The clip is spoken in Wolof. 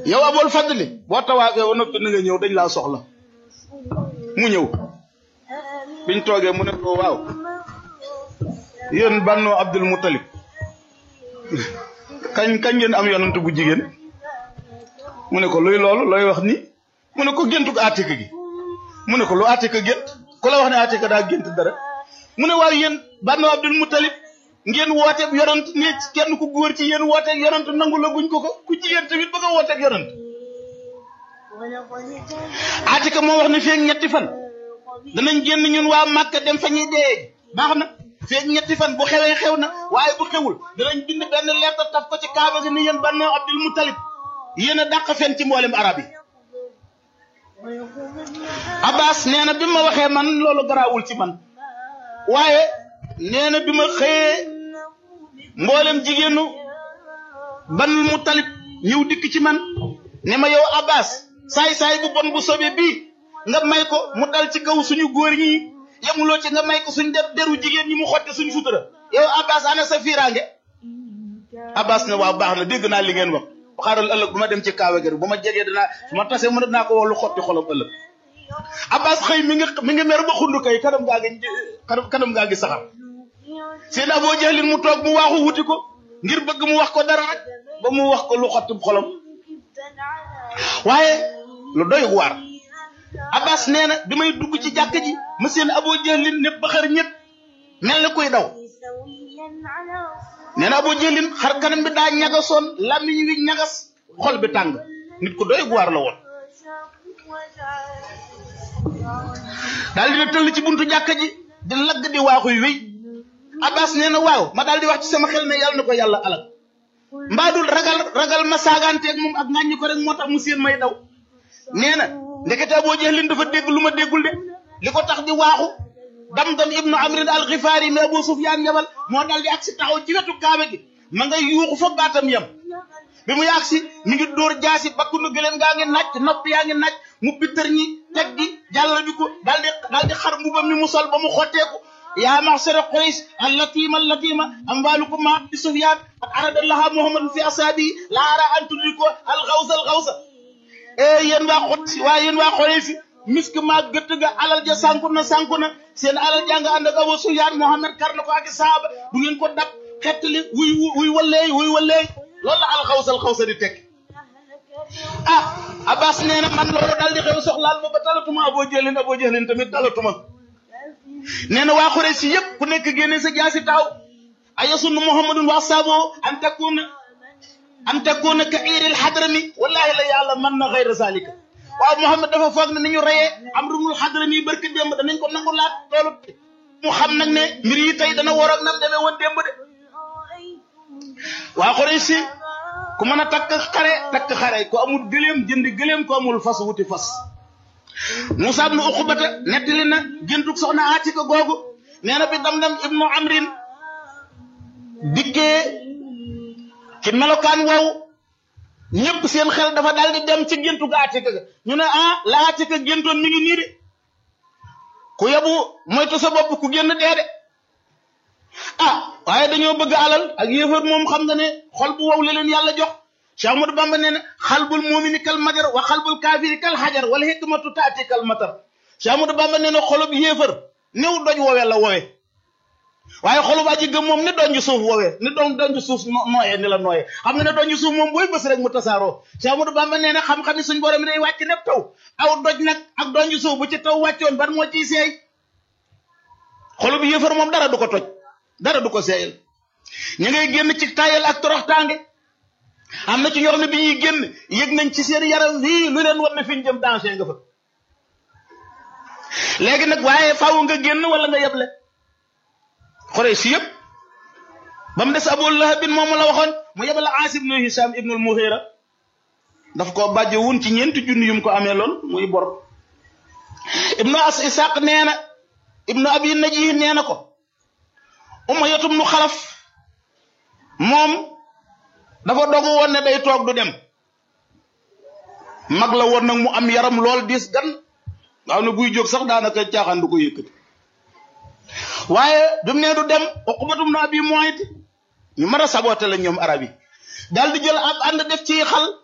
yow abool fàttali boo tawaafee ba noppi na nga ñëw dañ laa soxla mu ñëw biñ toogee mu ne ko waaw yéen bànnu Abdul Muttalib kañ kañ ngeen am yonent bu jigéen mu ne ko luy loolu looy wax ni mu ne ko géntu ko Atika gi mu ne ko lu Atika gént ku la wax ne Atika daa gént dara mu ne waaw yéen bànnu Abdul Muttalib ngeen wooteeg yonent ne kenn ku góor ci yéen wooteeg yonent nangu la guñ ko ko ku jigéen tamit bëgg a wooteeg yonent Atika moo wax ne feeg ñetti fan danañ génn ñun waa Màkka dem fa ñuy dee baax na feeg ñetti fan bu xewee xew na waaye bu xewul danañ bind benn lettre taf ko ci kaaba gi ni yéen bànnu Abdul Muttalib yéen a dàq fen ci mboolem arab yi Abbas nee na bi ma waxee man loolu garaawul ci man waaye nee na bi ma xëyee mboolem jigéenu Banul Muttalib ñëw dikk ci man ne ma yow Abbas saay-saay bu bon bu sobe bii nga may ko mu dal ci kaw suñu góor ñi yemuloo ci nga may ko suñ def deru jigéen ñi mu xotti suñ sutura yow Abbas ana sa fiiraange Abbas ne waaw baax na dégg naa li ngeen wax xaaral ëllëg bu ma dem ci kaawe gi bu ma jegee danaa su ma tasee mën naa ko wax lu xotti xolam ëllëg Abbas xëy mi ngi mi ngi mer ba xundu kay kanam gaa ngi kanam kanam gaa ngi saxar seen Aboo Jahlin mu toog mu waaxu wuti ko ngir bëgg mu wax ko dara rek ba mu wax ko lu xotti xolam waaye lu doy waar Abbas nee na bi may dugg ci jàkk ji ma seen Aboo Jahlin ne ba xar ñett mel na kuy daw nee na Aboo Jahlin xar kanam bi daa ñagasoon làmmiñ wi ñagas xol bi tàng nit ku doy waar la woon daal dina tëll ci buntu jàkka ji di lagg di waaxuy wéy Abbas nee na waaw ma daal di wax ci sama xel ne yàlla na ko yàlla alal mbaadul ragal ragal ma saagaanteeg moom ak ŋàññi ko rek moo tax mu seen may daw nee na ndekete Aboo Jahlin dafa dégg lu ma déggul de li ko tax di waaxu dam-dam ibnu amrin al xifaari mi Abu Sufyaan yabal moo dal di agsi taxaw ci wetu kaaba gi ma ngay yuuxu fa baatam yam bi mu yàgsi mi ngi dóor jaasi bakkunu gëleen gaa ngi naaj nopp yaa ngi naaj mu bittar ñi teg gi jàll bi ko daal di daal di xar mbubam mi mu sol ba mu xotteeku yaa maxsara Quraysh allatima allatima amwaalukum ma Abi Sufyaan qad arada Allaha Muhammadan fi asaabi la ara an tudriko al xawsa al xawsa eh yéen waa xot waa yéen waa Quraysh misk maa gëtt ga alal ja sànku na sànku na seen alal jàng ànd ak Abu Sufyaan Muhammad kar na ko ak saaba bu ngeen ko dab xettali wuy wuy walleey wuy walleey loolu la al xawsa al xawsa di tekk ah Abbas nee na man loolu daal di xew soxlaal ma ba talatuma Aboo Jahlin Aboo Jahlin tamit talatuma nee na waa Quraysh si yëpp ku nekk génne sa jaasi taaw ayasunnu Muhammadun wa saabo an takuna an takuna ka iiril hadrami wallahi la yàlla mën na xayra zalika waaw Muhammad dafa foog ne ni ñu reyee Amrul Hadrami barki démb danañ ko nangu laat loolu mu xam nag ne mbir yi tey dana war ak nam demee woon démb de waa Quraysh si ku mën a takk xare takk xare ko amul gëléem jëndi gëléem ko amul fas wuti fas Musaa ibnu Uqbata nettali na géntug soxna Atika googu nee na bi Damdam ibnu Amrin dikkee ci melokaan wow ñëpp seen xel dafa daal di dem ci géntug Atika ga ñu ne ah la Atika géntoon mi ngi nii de ku yebu moytu sa bopp ku génn dee de ah waaye dañoo bëgg alal ak yéefar moom xam nga ne xol bu wow la leen yàlla jox Cheikh Ahmadou Bamba nee na xalbul muumini kal majar wa xalbul kaafiri kal xajar wala hikmatu taati kal matar Cheikh Ahmadou Bamba nee na xolub yéefar néew doj woowee la woowee waaye xolub aji gëm moom ni doon suuf woowee ni doon doon suuf nooyee ni la nooyee xam nga ne doon suuf moom booy bës rek mu tasaaroo Cheikh Ahmadou Bamba nee na xam-xam suñ borom mi day wàcc nepp taw aw doj nag ak doon suuf bu ci taw wàccoon ban moo ciy seey xolub yéefar moom dara du ko toj dara du ko seeyal ñu ngay génn ci tayal ak toroxtaange am na ci ñoo xam ne bi ñuy génn yëg nañ ci seen yaram wii lu leen war na fi ñu jëm danger nga fa léegi nag waaye faaw nga génn wala nga yeble xore si yëpp ba mu des Abu Lahab bin moomu la waxoon mu yebale Aas ibnu Hisham ibnul Mughira daf ko bàjje wun ci ñeenti junni yum ko amee loon muy bor ibnu as Isaq nee na ibnu Abi Najih nee na ko Umayyatu ibnu Xalaf moom dafa dogu woon ne day toog du dem mag la woon nag mu am yaram lool diis gan nga xam ne buy jóg sax daanaka caaxaan du ko yëkkati waaye bi mu nee du dem Uqbatu ibnu Abi Muayt ñu mën a saboté la ñoom arab yi daal di jël ab ànd def ci xal